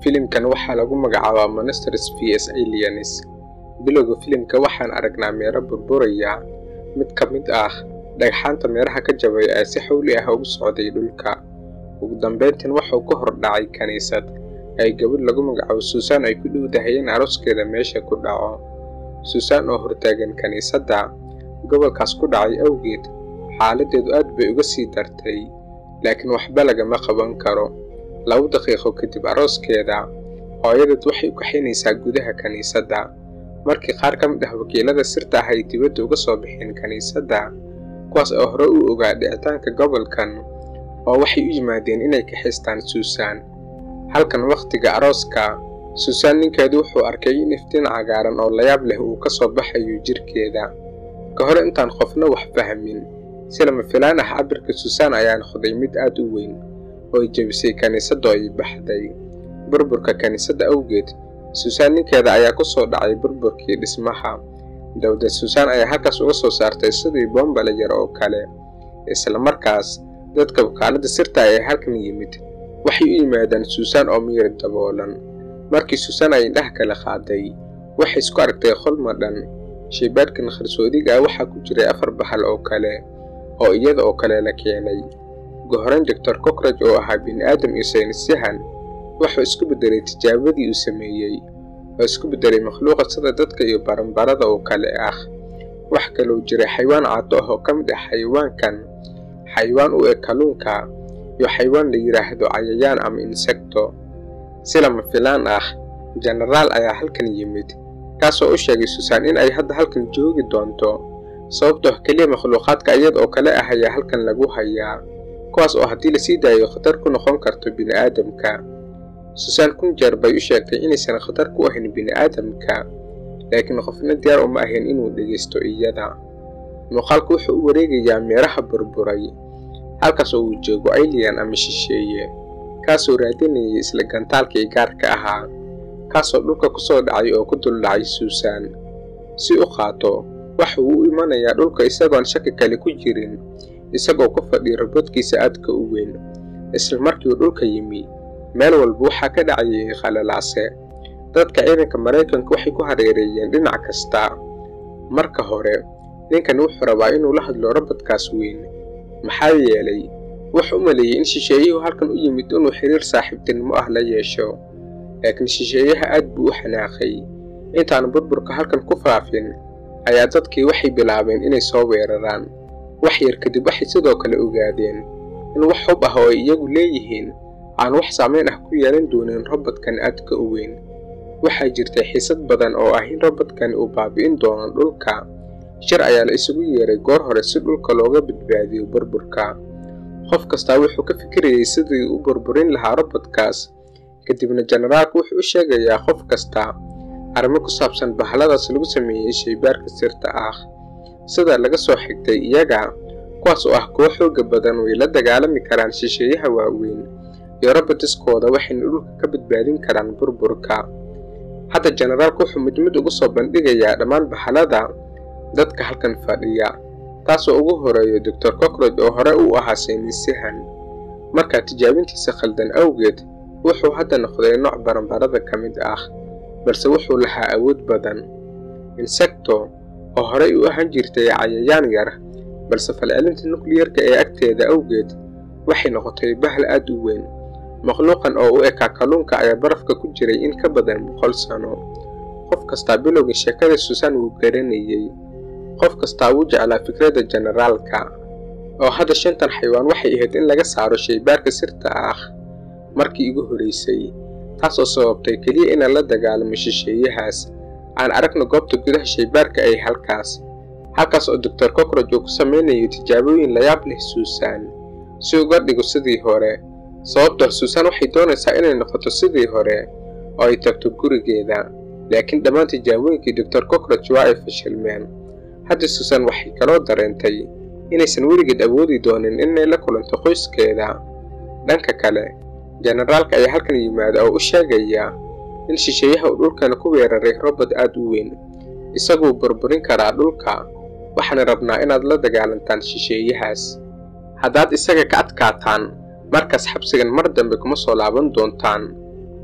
Filimkan waxaa lagu magacaabaa Monsters vs Aliens. Bilowga filimka waxaan aragnaa meero burburaya. Mid ka mid ah dhagxaanta meeraha ka jabay ayaa si xawli ah ugu socday dhulka. Ugu dambeyntiin wuxuu ka hor dhacay kaniisad ay gabadh lagu magacaabo Susan ay ku dhowdahay in arooskeeda meesha ku dhaco. Susan oo hortaagan kaniisadda gobolkaas ku dhacay awgeed, xaaladdeedu aad bay uga sii dartay, laakiin waxba lagama qaban karo. Laba daqiiqo kadib arooskeeda, hooyadeed waxay u kaxaynaysaa gudaha kaniisadda. Markii qaar ka mid ah wakiilada sirta ah ay dibadda uga soo baxeen kaniisadda, kuwaas oo hore u ogaa dhicitaanka gobolkan, oo waxay u yimaadeen inay kaxaystaan Susan. Halkan waqtiga arooska, Susan ninkeedu wuxuu arkay in iftiin cagaaran oo layaab leh uu ka soo baxayo jirkeeda. Ka hor intaan qofna wax fahmin, si lama filaan ah cabirka Susan ayaa noqday mid aad u weyn, oo ay jebisay kaniisadda oo ay baxday. Burburka kaniisadda awgeed, Susan ninkeeda ayaa ku soo dhacay burburkii dhismaha. Dabadeed Susan ayaa halkaas uga soo saartay sidii boonbale yar oo kale. Isla markaas, dadka wakaaladda sirta ah ee halkan yimid waxay u yimaadeen Susan oo miyir daboolan. Markii Susan ay indhaha kala qaaday, waxay isku aragtay qol madhan. Shaybaadhkan qarsoodiga ah waxaa ku jiray afar bahal oo kale, oo iyada oo kale la keenay. Ugu horreyn Dr. Cockroach oo ahaa bini'aadam iyo saynisyahan, wuxuu isku beddelay tijaabadii uu sameeyey, oo isku beddelay makhluuqa sida dadka iyo baranbarada oo kale ah. Wax kaloo jiray xayawaan caato ah oo ka mid ah xayawaankan, xayawaan u eg kalluunka, iyo xayawaan la yiraahdo cayayaan ama insecto. Si lama filaan ah, jenaraal ayaa halkan yimid, kaasoo u sheegay Susan in ay hadda halkan joogi doonto, sababtoo ah keliya makhluuqaadka iyada oo kale ah ayaa halkan lagu hayaa, kuwaas oo haddii la sii daayo khatar ku noqon karto bini'aadamka. Susan kun jeer bay u sheegtay inaysan khatar ku ahayn bini'aadamka, laakiin qofna diyaar uma ahayn inuu dhegaysto iyada. Muuqaalku wuxuu u wareegayaa meeraha burburay, halkaas oo uu joogo alien ama shisheeye, kaasoo raadinayay isla gantaalkii gaarka ahaa, kaasoo dhulka ku soo dhacay oo ku dul dhacay Susan. Si u qaato, waxa uu u imanayaa dhulka isagoon shaki kale ku jirin, isagoo ku fadhiya robodkiisa aadka u weyn. Isla markii uu dhulka yimi, meel walba waxaa ka dhacayay khalalaase. Dadka ciidanka Maraykanka waxay ku hareereeyeen dhinac kasta. Marka hore, ninkan wuxuu rabaa inuu la hadlo robotkaas weyn, maxaa yeelay wuxuu u maleeyay in shisheeyuhu halkan u yimid inuu xiriir saaxiibtinimo ah la yeesho. Laakiin shisheeyaha aad buu u xanaaqay. Intaan burburka halkan ku faafin, ayaa dadkii waxay bilaabeen inay soo weeraraan. Wax yar kadib waxay sidoo kale ogaadeen in wax hub ah oo ay iyagu leeyihiin aan wax saameyn ah ku yeelan doonin robotkan aadka u weyn. Waxaa jirtay xiisad badan oo ah in robotkan uu baabi'in doono dhulka. Shir ayaa la isugu yeeray goor hore si dhulka looga badbaadiyo burburka. Qof kastaa wuxuu ka fikirayay sidii uu u burburin lahaa robotkaas. Kadibna jenaraalku wuxuu u sheegayaa qof kasta arrimo ku saabsan bahaladaas lagu sameeyey shaybaarka sirta ah. Sida laga soo xigtay iyaga, kuwaas oo ah kuwo xooga badan way la dagaalami karaan shisheeyaha waaweyn, iyo robotiskooda waxayna dhulka ka badbaadin karaan burburka. Hadda jenaraalku wuxuu mid mid ugu soo bandhigayaa dhammaan bahalada dadka halkan fadhiya, taasoo ugu horeeyo Dr. Cockroach oo hore u ahaa saynisyahan. Markaa tijaabintiisa khaldan awgeed, wuxuu hadda noqday nooc baranbarada ka mid ah, balse wuxuu lahaa awood badan. Insecto oo horey u ahaan jirtay cayayaan yar, balse falcelinta nukliyarka ee agteeda awgeed, waxay noqotay bahal aad u weyn. Makhluuqan oo u ekaa kalluunka ayaa barafka ku jiray in ka badan boqol sano. Qof kastaa bilowga sheekada Susan wuu garanayay. Qof kastaa wuu jeclaa fikradda jenaraalka, oo hadda shantan xayawaan waxay ahayd in laga saaro shaybaarka sirta ah markii ugu horreysay, taasoo sababtay keliya inaan la dagaalamo shisheeyahaas. Aan aragno goobta gudaha shaybaarka ee halkaas, halkaas oo Dr. Cockroach uu ku sameynayo tijaabooyin layaab leh Susan, si uga dhigo sidii hore. Sababtoo Susan waxay doonaysaa inay noqoto sidii hore, oo ay tagto gurigeeda. Laakiin dhammaan tijaabooyinkii Dr. Cockroach waa ay fashilmeen. Hadda Susan waxay kaloo dareentay inaysan weligeed awoodi doonin inay la kulanto qoyskeeda. Dhanka kale, jenaraalka ayaa halkan yimaada oo u sheegaya in shisheeyaha uu dhulkan ku weeraray robot aad u weyn. Isaguu burburin karaa dhulka, waxaana rabnaa inaad la dagaalantaan shisheeyahaas. Haddaad isaga ka adkaataan, markaas xabsigan mar dambe kuma soo laaban doontaan.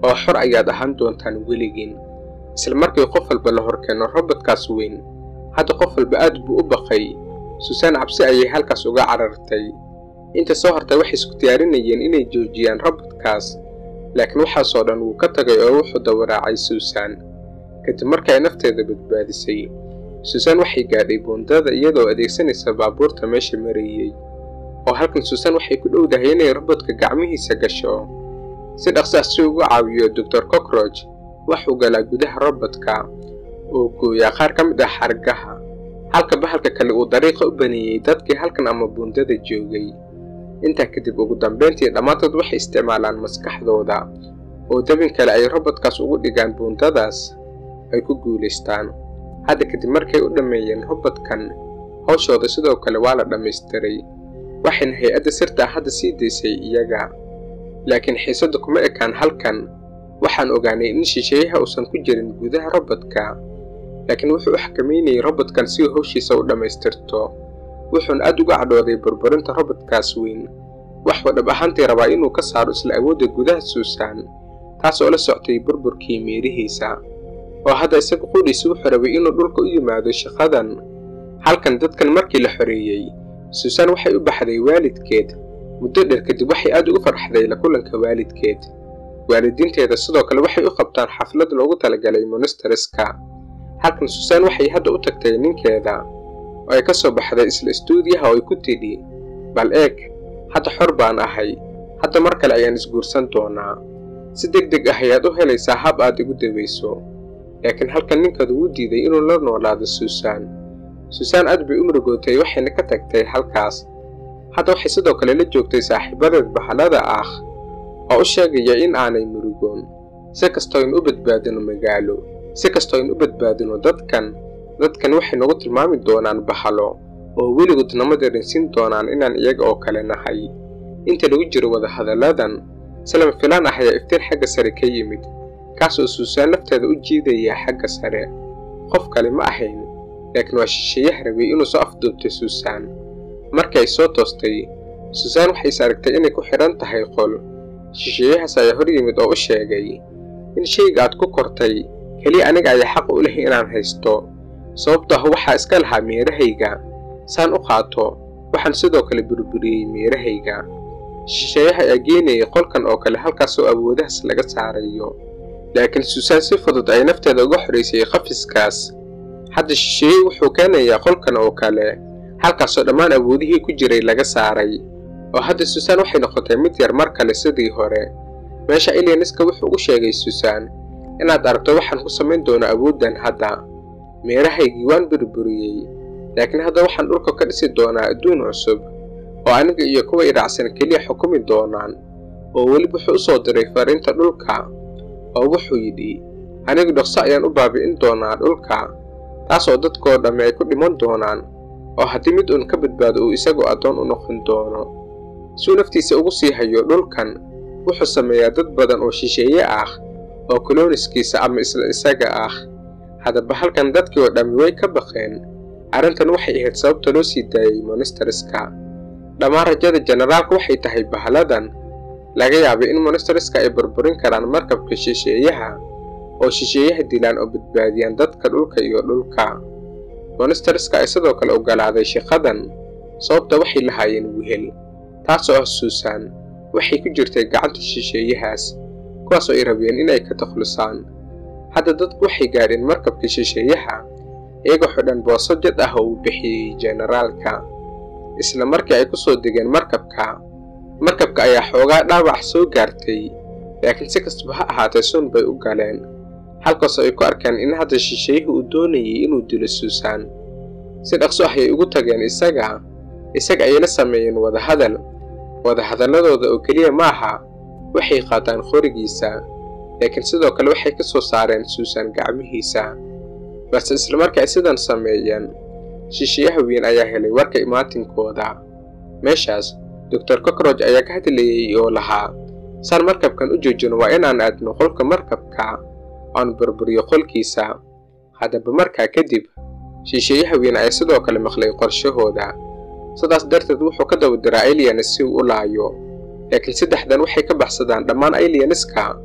oo xor ayaad ahaan doontaan weligiin isla markii qof walba la horkeeno robotkaas weyn hadda qof walba aad buu u baqay suusan cabsi ayay halkaas uga carartay inta soo hortay waxay isku diyaarinayeen inay joojiyaan robotkaas laakiin waxaasoo dhan wuu ka tagay oo wuxuu dawaraacay suusan kadib markii ay nafteeda badbaadisay suusan waxay gaadhay buundada iyadoo adeegsanaysa baabuurta meesha marayey oo halkan suusan waxay ku dhowdahay inay robodka gacmihiisa gasho si dhaqsaas si ugu caawiyo doctor cockroch waxuu galaa gudaha robodka oo gooyaa qaar ka mid ah xargaha halka bahalka kale uu dariiqa u baneeyey dadkii halkan ama buundada joogay intaa kadib ugu dambayntii dhammaantood waxay isticmaalaan maskaxdooda oo dabin kale ay robodkaas ugu dhigaan buundadaas ay ku guulaystaan hadda kadib markay u dhammeeyeen robodkan hawshooda sidoo kale waa la dhammaystiray waxayna hay-adda sirta hadda sii daysay iyaga laakiin xiisadda kuma ekaan halkan waxaan ogaanay in shisheeyaha uusan ku jirin gudaha robodka laakiin wuxuu u xakamaynayay robotkan si uu hawshiisa u dhammaystirto wuxuuna aad uga cadhooday burburinta robotkaas weyn waxuu dhab ahaantii rabaa inuu ka saaro isla awoodda gudaha suusan taas oo la soctay burburkii meerihiisa oo hadda isaga qudhiisa wuxuu rabay inuu dhulka u yimaado shaqadan halkan dadkan markii la xoreeyey suusan waxay u baxday waalidkeed muddo dheer kadib waxay aad ugu farxday la kulanka waalidkeed waalidiinteeda sidoo kale waxay u qabtaan xaflad loogu talagalay monstereska halkan suusan waxay hadda u tagtay ninkeeda oo ay ka soo baxday isla istuudiyaha oo ay ku tidhi bal eeg hadda xor baan ahay hadda mar kale ayaan isguursan doonaa si deg deg ah ayaad u helaysaa hab aad igu dawayso laakiin halkan ninkeedu wuu diiday inuu la noolaado suusan suusan aad bay u murugootay waxayna ka tagtay halkaas hadda waxay sidoo kale la joogtay saaxiibadeed bahalada ah oo u sheegaya in aanay murugoon si kastoo aynu u badbaadino magaalo si kastoo aynu u badbaadino dadkan dadkan waxay nagu tilmaami doonaan bahalo oo weligood nama darinsiin doonaan inaan iyaga oo kale nahay inta lagu jiro wadahadalladan salama filaan ah ayaa iftiin xagga sare ka yimid kaas oo suusaan lafteeda u jiidaya xagga sare qof kale ma ahayn laakiin waa shisheeyaha rabay inuu soo afduubtay suusaan markii ay soo toostay suusaan waxay is aragtay inay ku xidhan tahay qol shisheeyahaas ayaa hor yimid oo u sheegay in shayga aad ku kortay keliya aniga ayaa xaq u leh inaan haysto sababto ah waxaa iska lahaa meerahayga saan u qaato waxaan sidoo kale burburiyey meerahayga shisheeyaha ayaa geenayay qolkan oo kale halkaasoo awoodahaas laga saarayo laakiin suusaan si fudud ay nafteeda uga xoraysay qafiskaas hadda shisheeye wuxuu keenayaa qolkan oo kale halkaasoo dhammaan awoodihii ku jiray laga saaray oo hadda suusaan waxay noqotay mid yar mar kale sidii hore meesha ilianiska wuxuu u sheegay suusaan inaad aragto waxaan ku samayn doono awooddan hadda meerahaygii waan burburiyey laakiin hadda waxaan dhulka ka dhisi doonaa adduun cusub oo aniga iyo kuwa idhaacsan keliya xukumi doonaan oo weli wuxuu u soo diray fariinta dhulka oo wuxuu yidhi anigu dhaqso ayaan u baabi'in doonaa dhulka taasoo dadkoo dhammi ay ku dhiman doonaan oo haddii mid uun ka badbaado uu isagoo addoon u noqon doono suu naftiisa ugu sii hayo dhulkan wuxuu sameeyaa dad badan oo shisheeye ah oo koloniskiisa ama isla isaga ah haddaba halkan dadkii oo dhammi way ka baqeen arrintan waxay ahayd sababta loo sii daayey monstereska dhammaan rajada jenaraalka waxay tahay bahaladan laga yaabay in monstereska ay burburin karaan markabka shisheeyaha oo shisheeyaha dilaan oo badbaadiyaan dadka dhulka iyo dhulka monstereska ay sidoo kale ogolaaday shaqadan sababta waxay lahaayeen wehel taasoo ah suusan waxay ku jirtay gacanta shisheeyahaas kuwaasoo ay rabeen inay ka takhlusaan hadda dadku waxay gaadheen markabka shisheeyaha iyagoo xidhan booso jad ah oo uu bixiyey jenaraalka isla markii ay ku soo degeen markabka markabka ayaa xoogaa dhaawac soo gaartay laakiin si kastaba ha ahaatee sun bay u galeen halkaasoo ay ku arkeen in hadda shisheeyuhu uu doonayay inuu dilo suusan si dhaqso ah ayay ugu tageen isaga isaga ayay la sameeyeen wadahadal wadahadalladooda oo keliya maaha waxay qaataan qorigiisa laakiin sidoo kale waxay ka soo saareen suusan gacmihiisa balse isla markii ay sidan sameeyeen shisheeyaha weyn ayaa helay warka imaatinkooda meeshaas doctor cockroch ayaa ka hadlayey oo lahaa saan markabkan u joojino waa inaan aadno qolka markabka oan burburiyo qolkiisa haddaba markaa kadib shisheeyaha weyn ayaa sidoo kale maqlay qorshahooda sidaas darteed wuxuu ka daba diraa alianes si uu u laayo laakiin saddexdan waxay ka baxsadaan dhammaan alianiska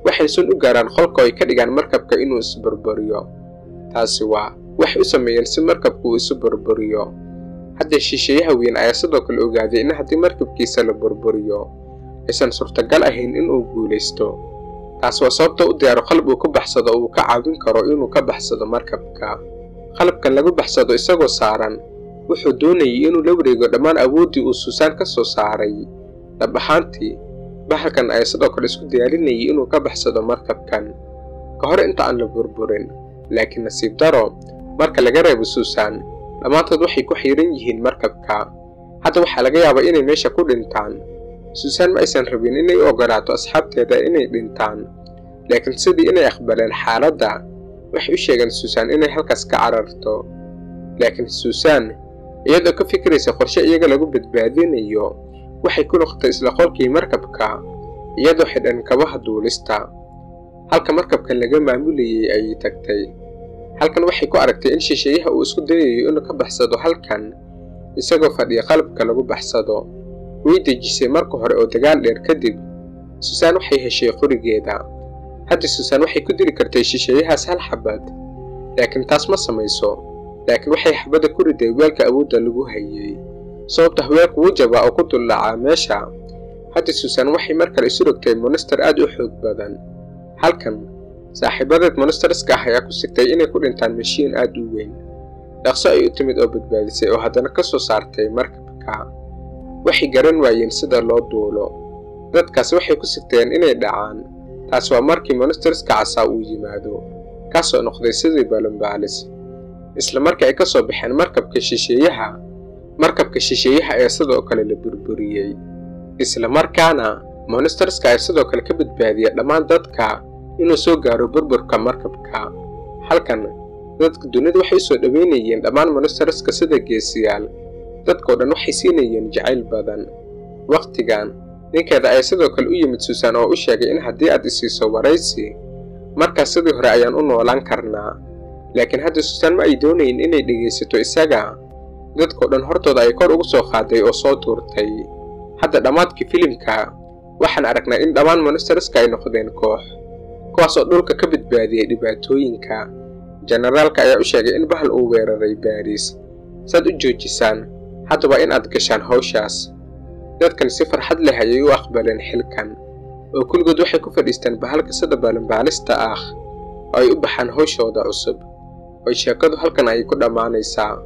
waxay sun u gaaraan qolka oo ay ka dhigaan markabka inuu isburburiyo taasi waa waxay u sameeyeen si markabku uu isu burburiyo hadda shisheeyaha weyn ayaa sidoo kale ogaaday in haddii markabkiisa la burburiyo aysan suurtagal ahayn inuu guulaysto taas waa sababta u diyaaro qalab uu ku baxsado oo uu ka caawin karo inuu ka baxsado markabka qalabkan lagu baxsado isagoo saaran wuxuu doonayay inuu la wareego dhammaan awooddii uu suusaan ka soo saaray dhab ahaantii bahalkan ayaa sidoo kale isku diyaarinayay inuu ka baxsado markabkan ka hor inta aan la burburin laakiin nasiib daro marka laga reebo suusaan dhammaantood waxay ku xiiran yihiin markabka hadda waxaa laga yaabaa inay meesha ku dhintaan suusaan ma aysan rabin inay u ogolaato asxaabteeda inay dhintaan laakiin sidii inay aqbaleen xaaladda waxay u sheegeen suusaan inay halkaas ka cararto laakiin suusaan iyadoo ka fikiraysa qorshe iyaga lagu badbaadinayo waxay ku noqotay isla qolkii markabka iyadoo xidhan kabaha duulista halka markabkan laga maamulayay ayay tagtay halkan waxay ku aragtay in shisheeyaha uu isku dayayo inuu ka baxsado halkan isagoo fadhiya qalabka lagu baxsado way dejisay marka hore oo dagaal dheer kadib suusaan waxay heshay qorigeeda hadda suusaan waxay ku dili kartay shisheeyahaas hal xabad laakiin taas ma samayso laakiin waxay xabadda ku riday weelka awoodda lagu hayay sababta weelku wuu jabaa oo ku duldhacaa meesha hadda suusaan waxay mar kale isu rogtay monster aad u xoog badan halkan saaxiibadeed monsterska ah ayaa ku sigtay inay ku dhintaan mashiin aad u weyn dhaqso ay u timid oo badbaadisay oo haddana ka soo saartay markabka waxay garan waayeen sida loo duulo dadkaasi waxay ku sigteen inay dhacaan taas waa markii monsterska casaa uu yimaado kaasoo noqday sidii balanbaalis isla markii ay ka soo baxeen markabka shisheeyaha markabka shisheeyaha ayaa sidoo kale la burburiyey isla markaana monsterska ayaa sidoo kale ka badbaadiya dhammaan dadka inuu soo gaaro burburka markabka halkan dadka dunida waxay soo dhoweynayeen dhammaan monsterska sida geesiyaal dadkao dhan waxay siinayeen jacayl badan wakhtigan ninkeeda ayaa sidoo kale u yimid suusaan oo u sheegay in haddii aad isiiso waraysi markaas sidii hore ayaan u noolaan karnaa laakiin hadda suusaan ma ay doonayn inay dhegaysato isaga dadkao dhan hortooda ay kor ugu soo qaaday oo soo tuurtay hadda dhammaadkii filimka waxaan aragnaa in dhammaan monsterska ay noqdeen koox kuwaas oo dhulka ka badbaadiyey dhibaatooyinka jenaraalka ayaa u sheegay in bahal uu weeraray baariis saad u joojisaan hadda waa in aad gashaan hawshaas dadkan si farxad leh ayay u aqbaleen xilkan oo kulligood waxay ku fadhiistaan bahalka sida baalinbaalista ah oo ay u baxaan hawshooda cusub oo sheekadu halkan ayay ku dhammaanaysaa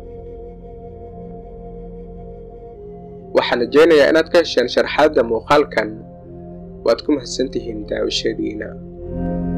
waxaan rajaynayaa inaad ka hesheen sharxaadda muuqaalkan waad ku mahadsantihiin daawashadiina